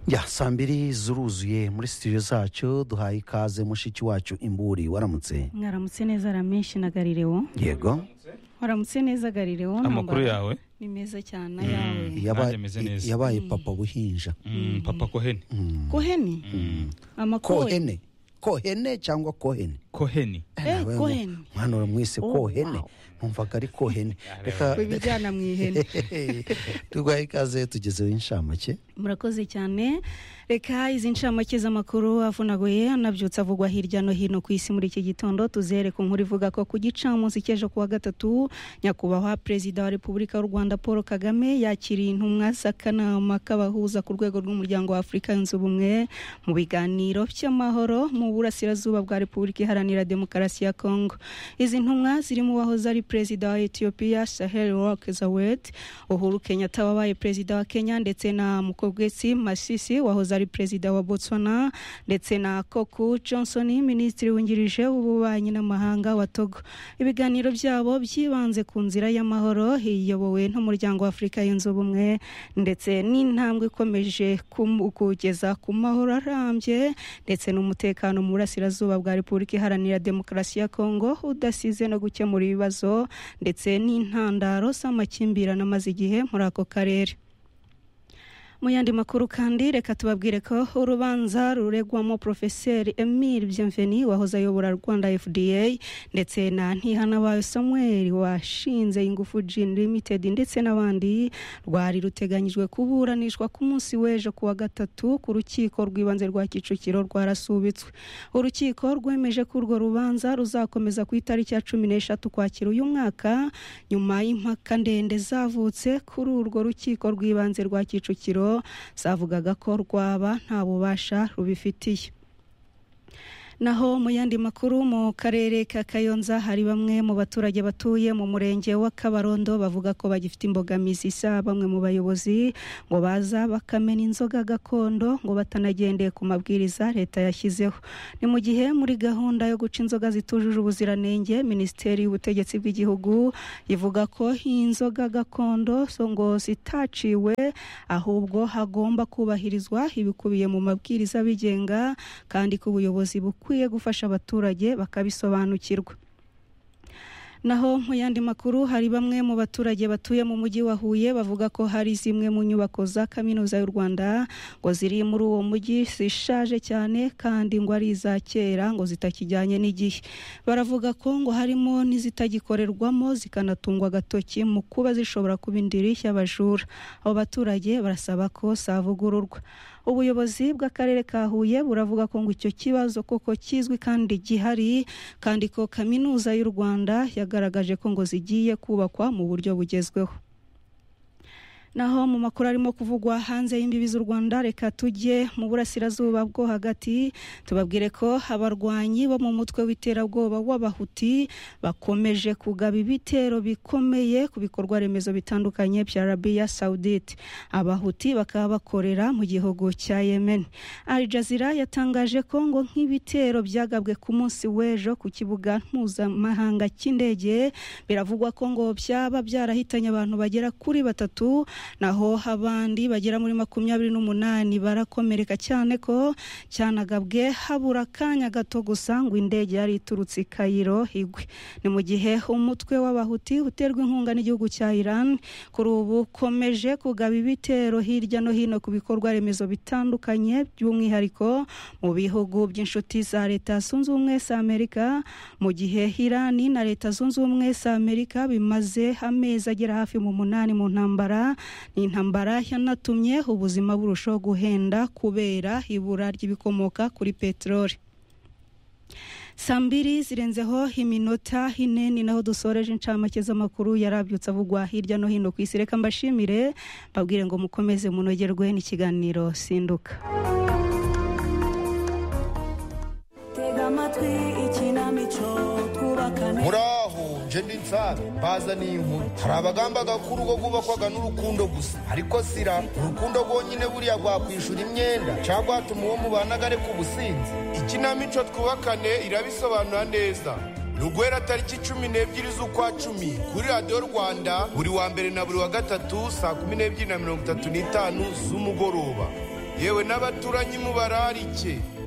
ya saa mbiri zuruzuye muri studio zacu duhaye ikaze mushiki wacu imburi waramutse mwaramutse neza ramenshi na garirewo yego waramutse neza garirewo amakuru ntambara. yawe ni meza cyane ayawe Yaba- nanjye meze neza. yabaye papa buhinja Mm, papa koheni koheni amakohe kohene kohene cyangwa kohene koheni Eh, kohene. mwana uramwise Oh, kohene wow. numvaga ari kohene reka ibijyana mu ihene tuguhaye ikaze tugezeho inshamake murakoze cyane reka izi ncamake z'amakuru avunaguye anabyutse avugwa hirya no hino ku isi muri iki gitondo tuzihere ku nkuru ivuga ko ku gicamunsi cy'ejo kuwa gatatu nyakubahwa perezida wa repubulika y'u rwanda paul kagame yakiriye intumwa z'akanama k'abahuza ku rwego rw'umuryango wa afurika yunze ubumwe mu biganiro by'amahoro mu burasirazuba bwa repubulika iharanira demokarasi ya kongo izi ntumwa zirimo uwahoze ari perezida wa etiyopiya sahel rock zawet uhuru kenyatta wabaye perezida wa kenya ndetse na mukogwesi masisi wahoze ari perezida wa botswana ndetse na koku johnson minisitiri wungirije w'ububanyi n'amahanga wa togo ibiganiro byabo byibanze ku nzira y'amahoro iyobowe n'umuryango wa afurika yunze ubumwe ndetse n'intambwe ikomeje kum- kugeza ku mahoro arambye ndetse n'umutekano mu burasirazuba bwa repubulika iharanira demokarasi ya kongo udasize no gukemura ibibazo ndetse n'intandaro z'amakimbirane amaze igihe muri ako karere mu yandi makuru kandi reka tubabwire ko urubanza ruregwamo porofeseri emile byemveni wahoze ayobora rwanda fda ndetse na ntihanabaye samuel washinze ingufu jin limited ndetse n'abandi rwari ruteganyijwe kuburanishwa ku munsi w'ejo kuwa gatatu ku rukiko rw'ibanze rwa kicukiro rwarasubitswe urukiko rwemeje ko urwo rubanza ruzakomeza ku itariki ya cumi n'eshatu kwakira uyu mwaka nyuma y'impaka ndende zavutse kuri urwo rukiko rw'ibanze rwa kicukiro zavugaga ko rwaba nta bubasha rubifitiye naho mu yandi makuru mu karere ka kayonza hari bamwe mu baturage batuye mu murenge wa kabarondo bavuga ko bagifite imbogamizi isa bamwe mu bayobozi ngo baza bakamena inzoga gakondo ngo batanagendeye ku mabwiriza leta yashyizeho ni mu gihe muri gahunda yo guca inzoga zitujuje ubuziranenge minisiteri y'ubutegetsi bw'igihugu ivuga ko inzoga gakondo zo ngo zitaciwe ahubwo hagomba kubahirizwa ibikubiye mu mabwiriza abigenga kandi ko ubuyobozi bukwiye gufasha abaturage bakabisobanukirwa naho mu yandi makuru hari bamwe mu baturage batuye mu mujyi wa Huye bavuga ko hari zimwe mu nyubako za kaminuza y'u Rwanda ngo ziri muri uwo mujyi zishaje cyane kandi ngo ari iza kera ngo zitakijyanye n'igihe baravuga ko ngo harimo n'izitagikorerwamo zikanatungwa agatoki mu kuba zishobora kuba indiri y'abajura abo baturage barasaba ko zavugururwa ubuyobozi bw'akarere ka Huye buravuga ko ngo icyo kibazo koko kizwi kandi gihari kandi ko kaminuza y'u Rwanda yagaragaje ko ngo zigiye kubakwa mu buryo bugezweho naho mu makuru arimo kuvugwa hanze y'imbibi z'u rwanda reka tujye mu burasirazuba bwo hagati tubabwire ko abarwanyi bo mu mutwe w'iterabwoba w'abahuti bakomeje kugaba ibitero bikomeye ku bikorwa remezo bitandukanye bya arabiya sawudite abahuti bakaba bakorera mu gihugu cya yemen al jazeera yatangaje ko ngo nk'ibitero byagabwe ku munsi w'ejo ku kibuga mpuzamahanga cy'indege biravugwa ko ngo byaba byarahitanye abantu bagera kuri batatu naho abandi bagera muri makumyabiri n'umunani barakomereka cyane ko cyanagabwe habura akanya gato gusa ngo indege yari iturutse i kayiro igwe ni mu gihe umutwe w'abahuti uterwa inkunga n'igihugu cya iran kuri ubu ukomeje kugaba ibitero hirya no hino ku bikorwa remezo bitandukanye by'umwihariko mu bihugu by'inshuti za leta zunze ubumwe za amerika mu gihe iran na leta zunze ubumwe za amerika bimaze amezi agera hafi mu munani mu ntambara ni intambara yanatumye ubuzima burushaho guhenda kubera ibura ry'ibikomoka kuri peteroli saa mbiri zirenzeho iminota ine ni naho dusoreje incamake z'amakuru yarabyutse avugwa hirya no hino ku isi reka mbashimire babwire ngo mukomeze munogerwe n'ikiganiro sinduka tega amatwi ikinamico twubakane murahunje n'insare baza n'inkuru hari abagamba ko urugo rwubakwaga n'urukundo gusa ariko sira urukundo rwonyine buriya rwakwishura imyenda cyangwa hatuma uwo mubanaga areka ubusinzi ikinamico twubakane irabisobanura neza Rugwera tariki cumi n'ebyiri z'ukwa cumi kuri radiyo rwanda buri wa mbere na buri wa gatatu saa kumi n'ebyiri na mirongo itatu n'itanu z'umugoroba yewe n'abaturanyi mubararike